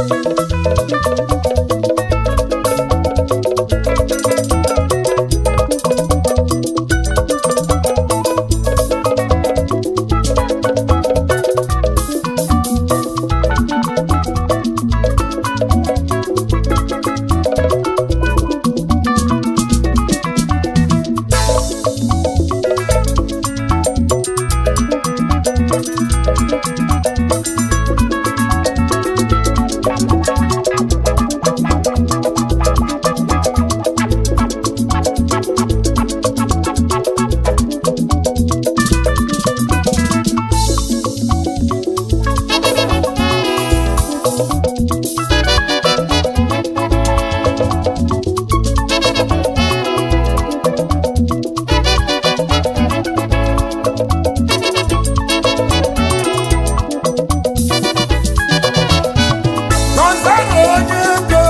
Gonzalo onye ego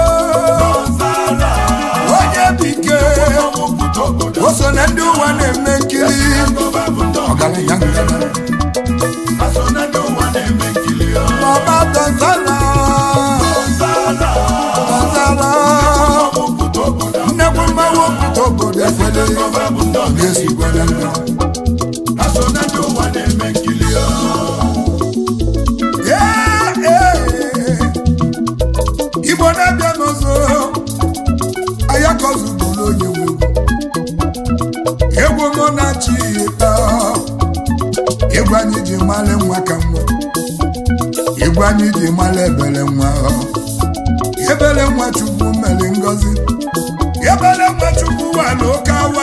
onye bike o so na ndị ụwa na-eme nkiri ọgaranya ngana Baba Gonzalo Gonzalo nnekwu mmanwụ okwute obodo ekwele ga-esikwere ndụ Ee, ee. Igbo na-abịa n'ụzọ ayakozubụrụ onye nwe egwu mụ na-achị ịta egwu anyị ji mara nwa ka nwa egwu anyị ji mara ebere nwa ebere nwa chukwu mere ngozi ebere nwa chukwu wà n'oke awa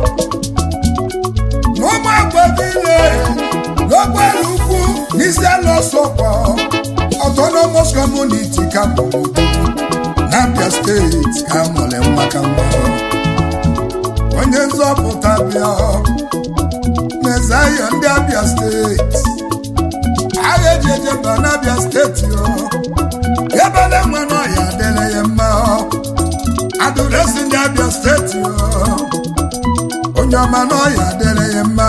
n'ụmụ agbabile n'ogbere ukwu n'isi ala ọsọkwa autonomous community ka bụrụ n'Abia steeti ka mụrụ nwa ka nwa onye nzọpụta bịa mezayo ndị Abia steeti agha eji ejeba n'Abia steeti o ebele nwa n'ọya adịrị ya mma adụresi ndị Abia steeti o onye ọma n'ọya adịrị ya mma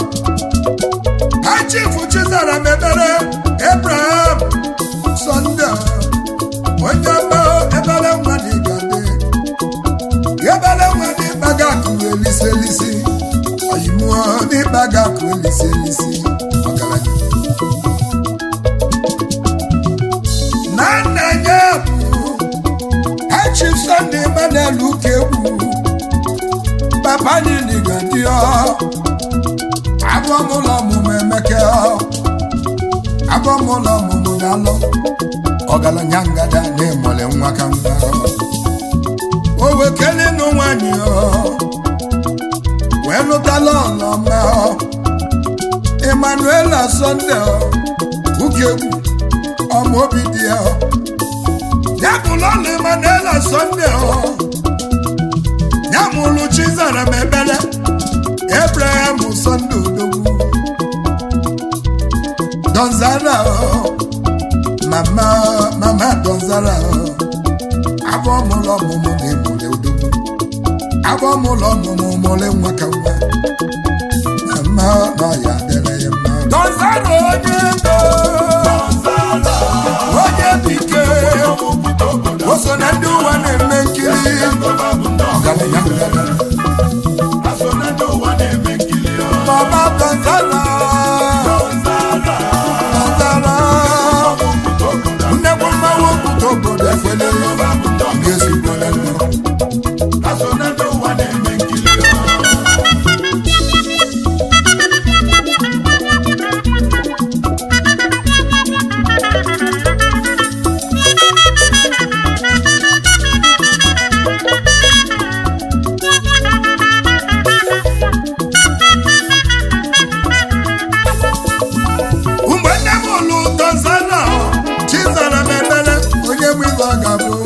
ha chifu chizara mebere Abraham Sunday onye ọma ebele nwa dị gade ebele nwa dị gbaga akụ elisi elisi oyimuo dị gbaga akụ elisi elisi ọgaranya na nna ya bụ Chief Sunday Emmanuel Ukegwu papa nili gadi ọ agwọmụlọ ọmụmụ emeke ọ agwọmụlọ ọmụmụ na-alọ ọgaranya ngada na-emole nwa ka nwa o wekele nụ nwanyị ọ wee lụtala ọlọma ọ Emmanuel Sunday ọ Ukegwu ọmụ obi dị ya ọ ya bụlụ ọlụ Emmanuel Sunday ọ ya mụlụ Chizara m ebele Abraham Sunday odogwu Donzara ọ mama mama Donzara ọ abụ ọmụlụ ọmụmụ na-emule odogwu abụ ọmụlụ ọmụmụ mụle nwa ka nwa mama nọ ya dere ya mma Donzara onye ego onye dike o so na ndị ụwa na-eme nkiri ọgaranya ngana Mama Gonzalo Gonzalo nnekwu mmanwụ okwute obodo ekwele ga-ezigbo na ndụ mgbe nne m ụlụ Gonzalo Chizara m ebele onye mụ ibe ọ ga-abụ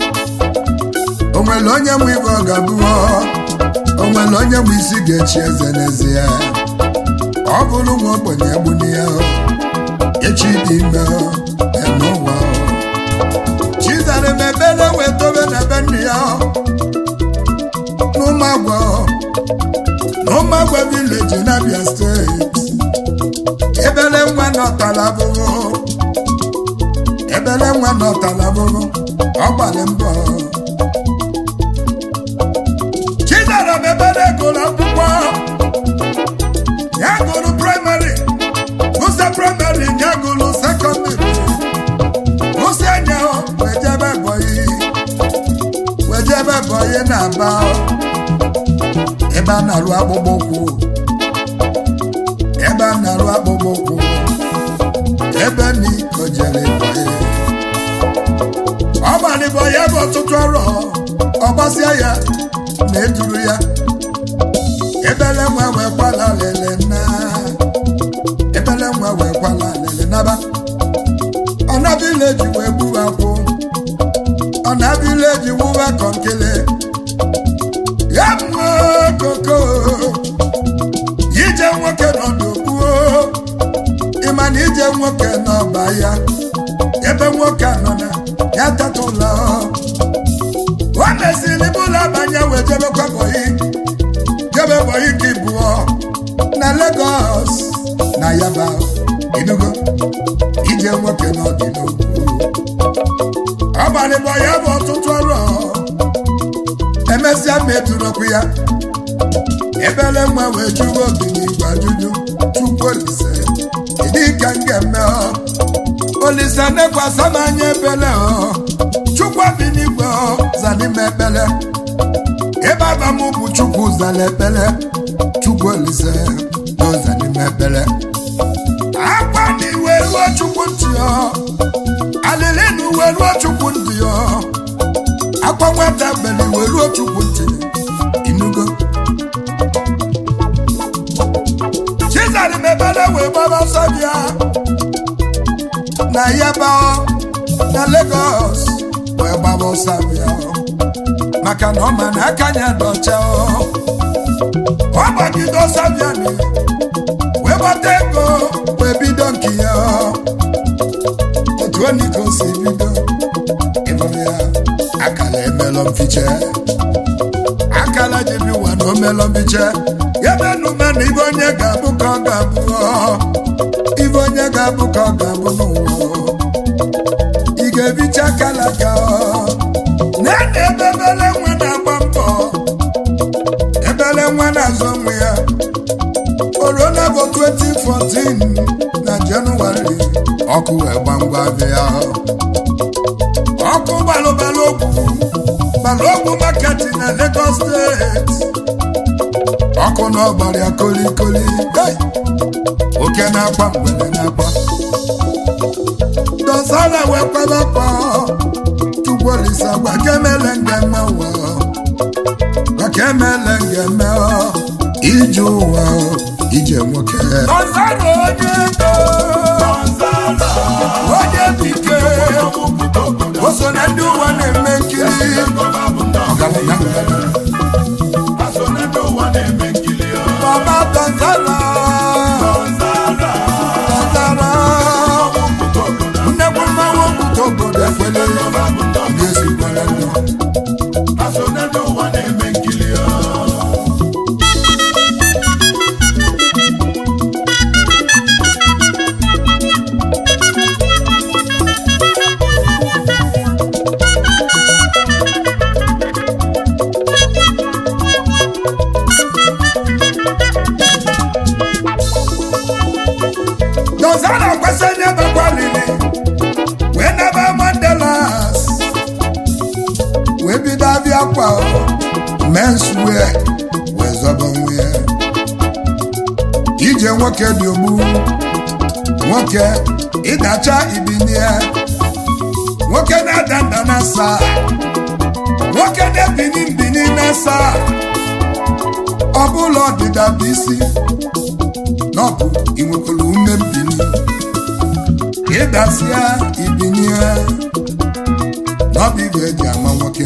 o nwere onye mụ ibe ọ ga-abụ o nwere onye mụ isi ga-echi eze n'ezie ọ bụrụ nwa ogbenye egbuni ya echi dị ime n'ụwa Chizara m ebele wee tobe n'ebe nne ya n'ụmụagwa n'ụmụagwa vileji n'Abia steeti ebele nwa nọtara abụghị ebe ebele nwa nọtala bụrụ ọgbalị mbọ chidara m ebele gụrụ akwụkwọ ya gụrụ praịmarị gụsị praịmarị ya gụrụ sekọndịrị gụsị anya wejebe bọyị wejebe bọyị na-aba ebe a na-arụ akpụkpọ ụkwụ ebe a na-arụ akpụkpọ ụkwụ ebe n'iko jere bọyị ọ gbalịbọ ya bụ ọtụtụ ọrụ ọ gbasịa ya na eduru ya ebele nwa wee kwala lele na ebele nwa wee kwala lele naba ọna vileji wee gbuwa kwụ ọna vileji wuwa kọnkele ya mụọ koko ije nwoke nọdụgbuo ịma na ije nwoke n'ọba ya ebe nwoke anọ na ya tatụla o mesịrị bụla banye wee jebekwa bọyị jebe bọyị ka ịbụọ na Lagos na Yaba Enugu ije nwoke n'ọdịnogwu ọgbalịbọ ya bụ ọtụtụ ọrụ emesịa metụrụkwu ya ebele nwa wee jụwa obi n'igwe ajụjụ tupu Olise ịdị ka m ga-eme Olise nekwasa m anya ebele chukwu bi n'igwe zanime ekpele ebe aba m bụ chukwu zara ekpele chukwu Olise n'ụzọ n'ime ekpele akwa na iwe ruo chukwu ntị ọ alịlị na uwe ruo chukwu ntị ọ akwa nwata bele iwe ruo chukwu ntị inugo chizari mebele wee gbaba ọsọ bịa na yaba na Lagos wee gbaba ọsọ bịa maka na ọ ma na aka nya dọcha ọ gbagide ọsọ bịa na wee gbata ego wee bido nke ya otu onye ka o si bido ịbụrụ ya akala emelọ mfiche akala jibi ụwa na omelọ mfiche ya menume na ibe onye ga-abụ ka ọ ga-abụ ibe onye ga-abụ ka ọ ga-abụ n'ụwa ị ga-ebicha akala ga na na ebe ebele nwa na-agba mbọ ebele nwa na-azụ onwe ya korona bụ 2014 na jenụwarị ọkụ wee gbamgba bịa ọkụ balụbalụ ogwu balụ ogwu maketi na Lagos steeti ọkụ na ọgbara ya kolikoli oke na-akwa mgbede na-akwa dọzara wee kwabakwa Chukwu Olise gwa ka emele ngeme ụwa gwa ka emele ngeme ije ụwa ije nwoke dọzara onye ego onye dike o so na ndị ụwa na-eme nkiri ọgaranya ngana Baba Tanzara Tanzara nnekwu mmanwụ okwute obodo ekwele ga-esikwere ndụ Dọzara kwesị onye bekwalili wee naba Mandelas wee bido abịa kwa menswear wee zọba onwe ya ije nwoke dị ogbu nwoke ịdacha ibinie nwoke na-ada nda na asa nwoke na-ebini mbini na asa ọ bụla ọdịda bụ isi na ọ bụ inwekwara ume mbini ịdasịa ibinie na ọ bụ ibe eji ama nwoke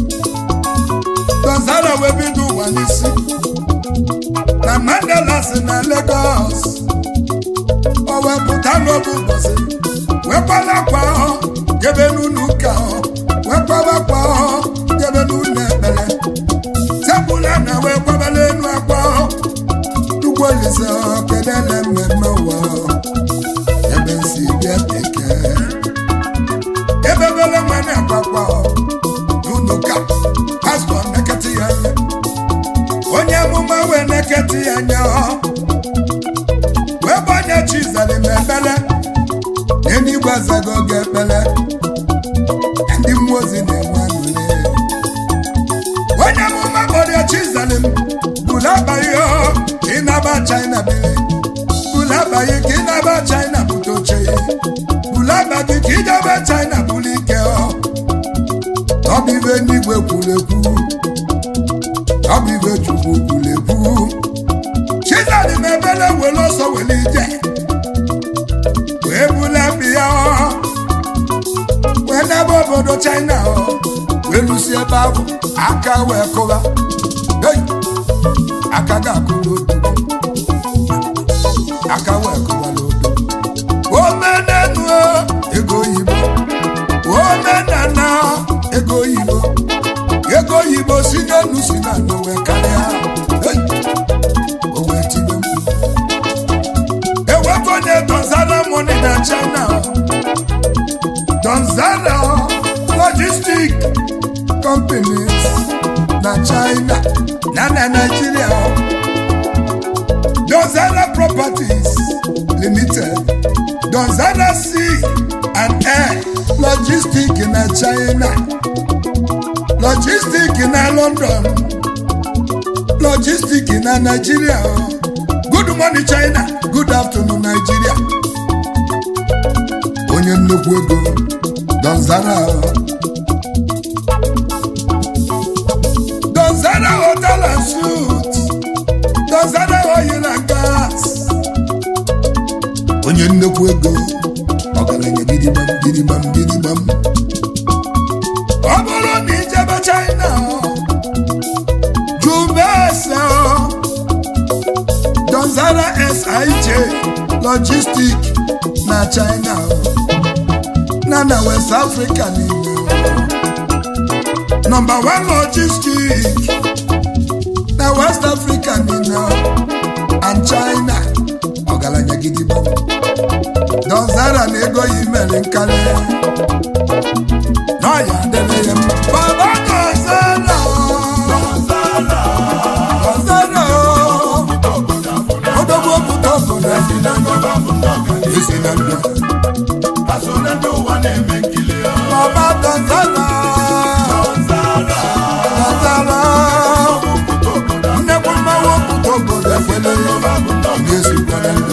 Dọzara wee bido ụwa n'isi na Mandela si na Lagos o wee pụta n'obu ụbọchị wee kwala akwa jebe n'ụlọ ụka wee kwaba akwa jebe n'ụlọ ekpere tebụla na wee kwabala elu akwa Chukwu Olise kedele mmemme ụwa ebe nsi bịa bekee wee na-ekwakwa n'ụlọụka pastọ neketị ya anya onye amụma wee neketị ya anya wee gbanye chizalim ekpele enigwe azago oge ekpele ndị mmụọ ozi na-enwe aṅụrị onye amụma kpọrọ chizalim bụla abaghị ka ị naba china biri bụla abaghị ka ị naba china bute oche bụla abaghị ka ijebe china bụrụ ike ọ bụ ibe n'igwe kwuru ekwu ọ bụ ibe chukwu kwuru ekwu chizalim ebele were ọsọ were ije wee bula bịa wee n'ebe obodo china wee lụsi ebe ahụ aka wee kụba Hey! aka ga-akụla otu aka wee kụbala otu omenenu ego oyibo omenana ego oyibo ego oyibo si n'elu si n'ala wee karịa Hey! o wee tibe mkpu ewepụ onye donzara moni na china donzara logistic companies na china na na nigeria donzara properties limited donzara sea and air logistic na china logistic na london logistic na nigeria good morning china good afternoon nigeria onye nnukwu ego donzara donzara hotel and suit donzara oil and gas onye nnukwu ego ọgaranya gidigbam gidigbam gidigbam ọ bụrụ na ijebe china jubese donzara sij logistic na china na na west africa niile nọmba 1 logistic na west africa niile and china ọgaranya gidigba donzara na ego ya imere nkarị na ọya adịrị ya mma baba donzara donzara odogwu obodo obodo esi na ndụ baba donzara donzara nnekwu mmanwụ obodo obodo ekwele ga-esikwara ndụ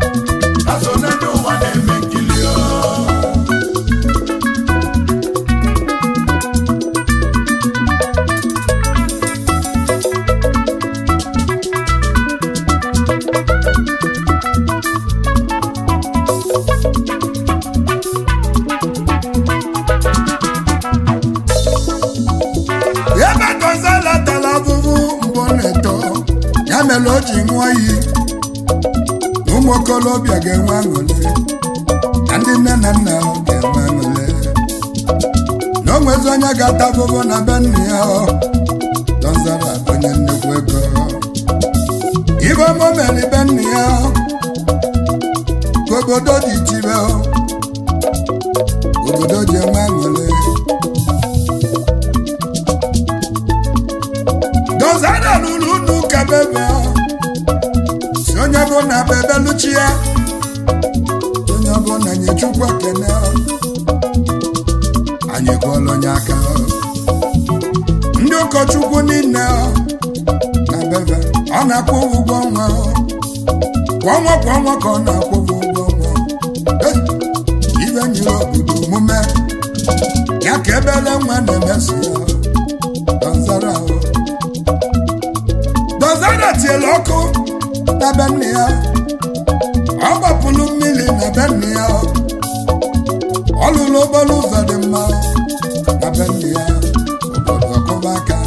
ebe donzala tara abụbụ mgbe ọ na-eto ya mere o ji ṅụọ iyi na ụmụ okorobịa ga-enwe aṅụrị na ndị nne na nna ha ga-enwe aṅụrị na o nwezi onye ga-ata abụbụ na be nna ya ọ. donzara onye nnukwu ego ibe ọma mere be nna ya ọ. ka obodo dị tibe ọ. obodo ji enwe aṅụrị dozana lụrụ unu ka bebe si onye bụ na bebe luchi ya onye bụ na nye chukwu ekene anyị gụọla onye aka ndị ụkọchukwu niile na bebe ọ na-akwụ ụgwọ ọnwa kwa ọnwa kwa ọnwa ka ọ na-akwụ ụgwọ ọnwa Eh, ibe nyere obodo omume ya ka ebele nwa na-emesi ya Donzara ahụ dozana tiela ọkụ na be nne ya ọ gbapụrụ mmiri na be nne ya ọ lụrụ okporo ụzọ dị mma na be nne ya obodo ọkụba aka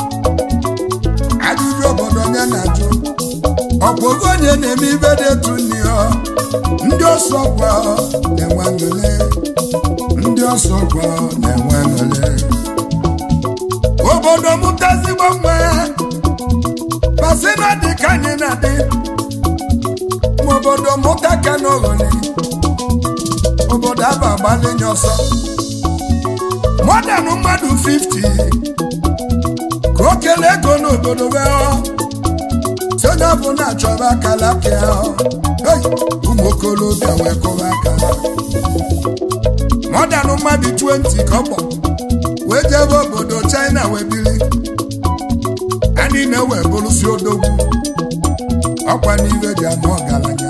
ajụjụ obodo onye na-ajụ ọkwa oge onye na-eme ibe dị etu nne ya ndị ọsọ kwa na-enwe aṅụrị ndị ọsọ kwa na-enwe aṅụrị obodo mụtazigbo nwa pasina dị ka anyị na-adị ma obodo mụta ka n'ogholi obodo aba agbalinye ọsọ mọdanụ mmadụ 50 ka o kelee ego n'obodo be soja bụ na-achọba akala pịa ụmụ okorobịa wee kụba aka mọdanụ mmadụ 20 ka ọ kpọ wee jebe obodo china wee bili a niile wee bụrụsi odogwu ọkwa n'iwe dị ama ọgaranya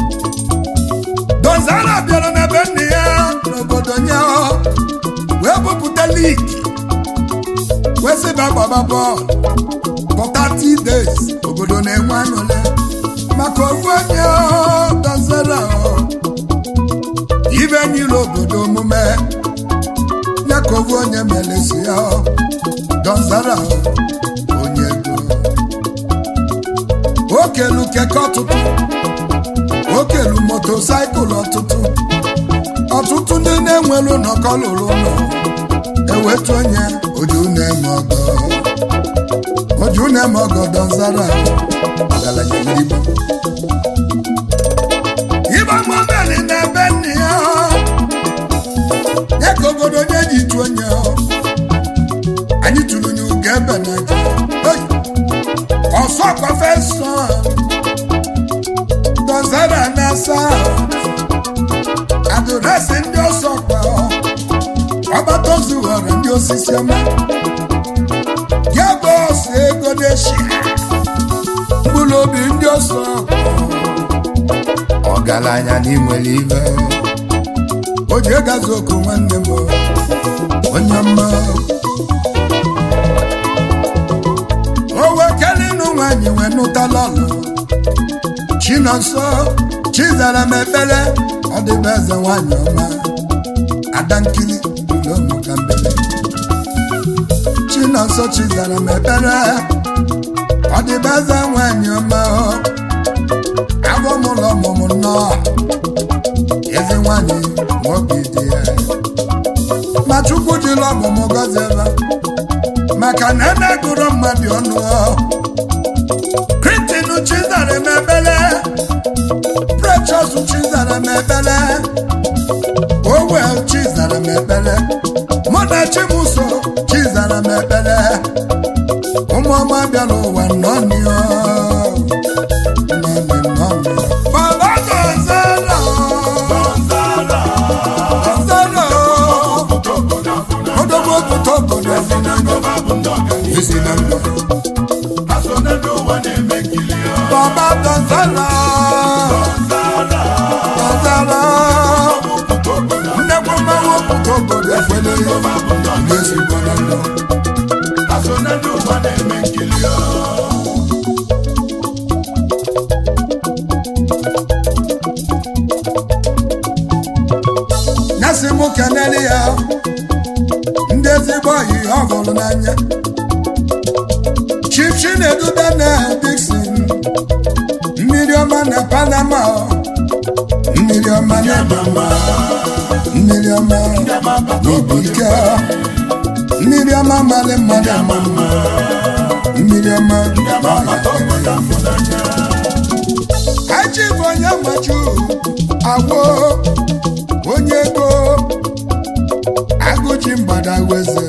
dozara bịara n'ebe nne ya n'obodo nya wee bupụta ligi wee sịba gbaba bọọlụ for 30 days obodo na-enwe aṅụle maka ofu onye dozara ibe nyere obodo omume ya ka ofu onye melesi ya dozara onye ego okelu keke ọtụtụ okelu motosaịkụl ọtụtụ ọtụtụ ndị na-enwelu nnọkọ lụrụ ụlọ ewetu onye oju na-eme ọgọ oju na-eme ọgọ dọzara ọgaranya igbo ịgba mọbeli na-ebe nne ya ya ka obodo onye ji tu onye anyị tụrụ n'ugo ebe na ọsọ prọfesọ dọzara na-asa adụresị ndị ọsọ kwa ọgbata ozu ghọrọ ndị osisi ọma ya bụ ọsọ ego deshi mkpụrụ obi ndị ọsọ ọgaranya n'inwere ibe o ji egazi oku nwanne m onye mma o wekelinu nwanyị wee nụtala ọlụ chinonso chizara m ekpere ọ dịbe eze nwanyị ọma adankili ulomukambele chinonso chizara m ekpere ọ dịbe eze nwanyị ọma abọmụlọ ọmụmụ nnọọ eze nwanyị nwoke dị ya ma chukwu jiri ọmụmụ gọzieba maka na ene gụrụ mmadụ ọnụ kritin chizara m ekpere precious chizara m ekpere owel chizara m ekpere mụ na chimuso chizara m ekpere ụmụọma bịara ụwa nnọnịọ Baba Gonzalo, Gonzalo, odogwu obodo obodo ezi na ndụ. Baba Gonzalo, Gonzalo, nnekwu mmanwụ obodo obodo ekwele n'ezigbo na ndụ. nyasị m kenere ya ndị ezigbo oyi ọ hụrụ n'anya chief chinedu daniel dixon mmiri ọma na panama mmiri ọma na ebama mmiri ọma n'obi ike mmiri ọma mara mmadụ ama mma mmiri ọma aji bụ onye machu agwo onye ego agụji mgbada weze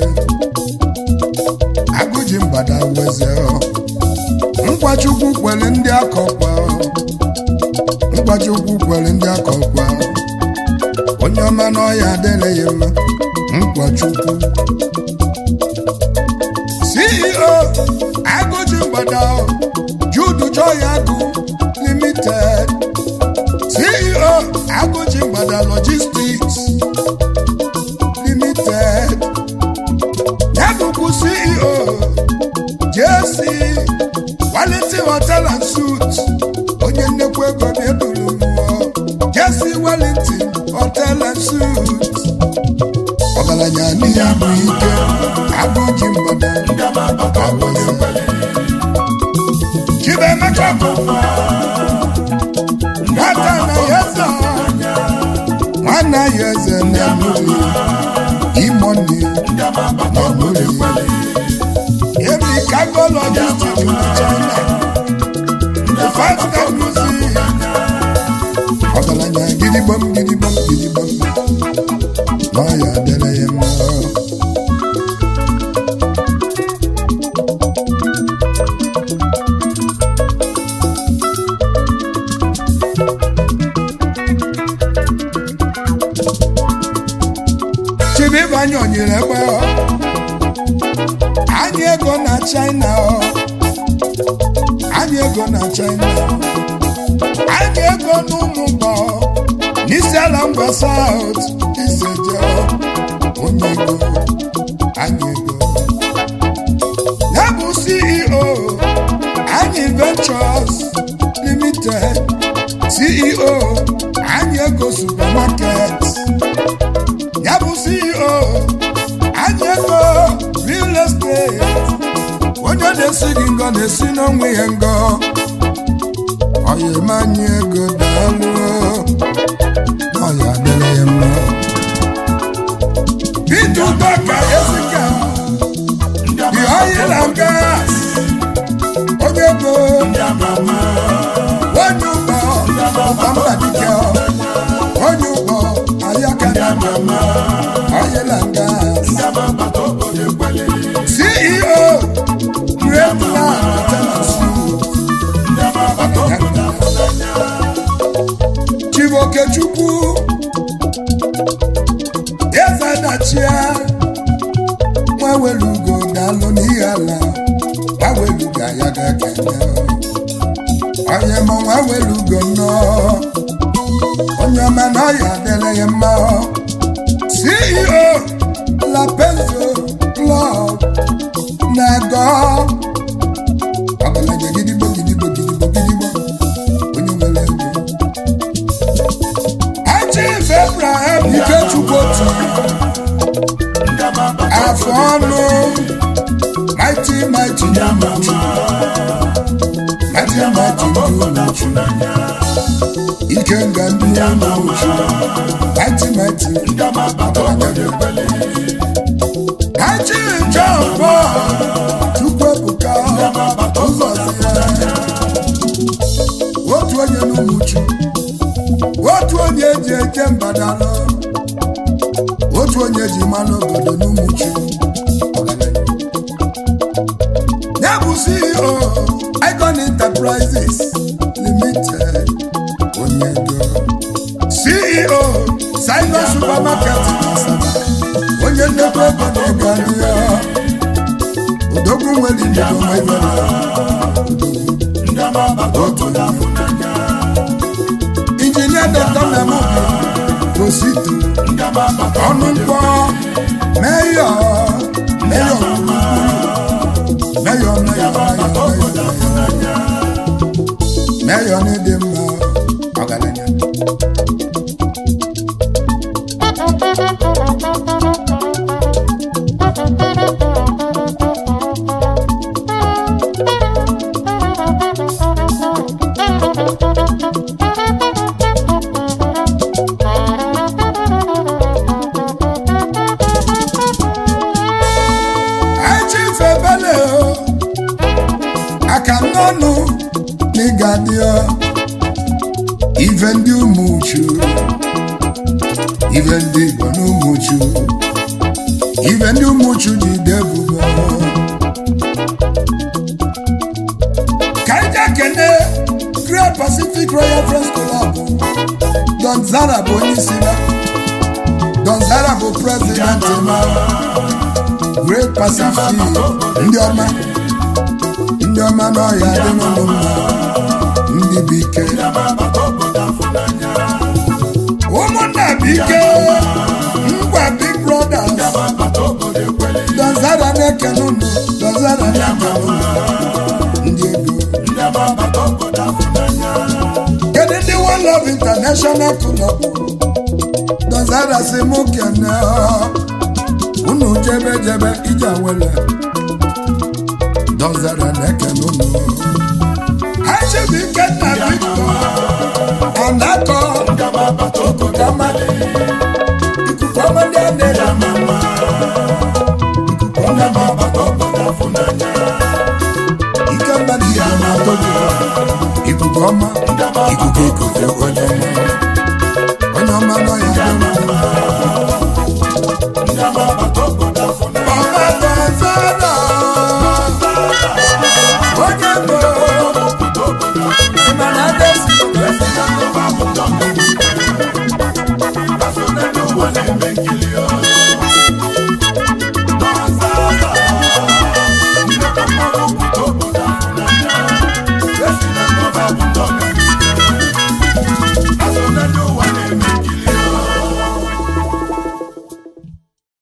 agụji mgbada weze nkwachukwu kwere ndị akọkwa nkwachukwu kwere ndị akọkwa onye ọma n'ọya adịrị ya mma nkwachukwu ceo agụji mgbada judu joy agụ limited ceo agụji mgbada logistics limited ya bụkwu ceo jc wellington hotel and suits onye nnekwu ego bụ eburu mmụọ jc wellington hotel and suits ọgaranya n'ihe bụ ike agụji mgbada agụzi chibemeka bụ nwata na ya eze nwanne ya eze na mmiri imoni na mmiri ebe kago logistic na china fatika music ọgaranya gidigbam gidigbam gidigbam na ya dere ya mma ugiri egbe anyị ego na china anyị ego na china anyị ego n'ụmụ mbọ n'isi ala ngwa saut iseje onye ego anyị ego ya bụ ceo anyị ventures limited ceo anyị ego supermarket ya bụ ceo anyị ego real estate onye na-esi gị ngọ na-esi n'onwe ya ngọ ọya anyị ego daalụ ọya adịrị ya mma Peter Udaka Ezika the oil and gas onye ego onye ụgbọ ọbambadike onye ụgbọ ayaka oil and gas CEO Great Land Chibokechukwu eze dachia nwawelugo daalụ n'ihe ala nwawelugo ya ga-ekene onye ma nwawelugo nnọọ onye ọma na ọya adịrị ya mma CEO La Penzo Club na-ego ọgaranya gidigbo gidigbo gidigbo gidigbo onye nwere ego Chief Abraham Ikechukwu otu afọ ọnụ mighty mighty Umuchu mighty mighty Umuchu ike nga ndị Umuchu mighty mighty Haji John Paul Chukwuebuka ụzọzi ya otu onye n'Umuchu otu onye ji eje mbadala otu onye ji mmanụ obodo n'Umuchu ya bụ CEO Icon Enterprises Limited onye ego CEO Sinus Supermarket onye nnekwu ego na-ego anụ ya odogwu nwere ibido nwere otu injinia dọkịta memobi osito ọnụ mkpọ meyọ meyọ meyọ meyọ meyọ n'ịdị mma ọgaranya echifebele aka n'ọnụ n'ịga dị ife ndị Umuchu ife ndị Igbo na Umuchu ife ndị Umuchu ji debugo ka ije kene Great Pacific Royal Friends Club Don Zara bụ onye isi ya Don Zara bụ president ma Great Pacific ndị ọma ndị ọma n'ọhịa dị n'ụlọ mma ndị bụ ike ụmụnna bụ ike ngwa Big Brothers Dozara na-ekene unu Dozara na-ekene unu ndị ego kedu ndị One Love International Club Dozara si mụ kene unu jebe jebe ije awele Dozara na-ekene unu ha chebu ike nna Victor anakọ ikuku ọma ikuku ọma ndị a na-ele ikuku ọma ike mmadụ ibe na-atọ gị ikuku ọma ikuku ikuku onye ọma onye ọma nọ ya dị mma ọma Gonzalo onye bụ ịma na adesi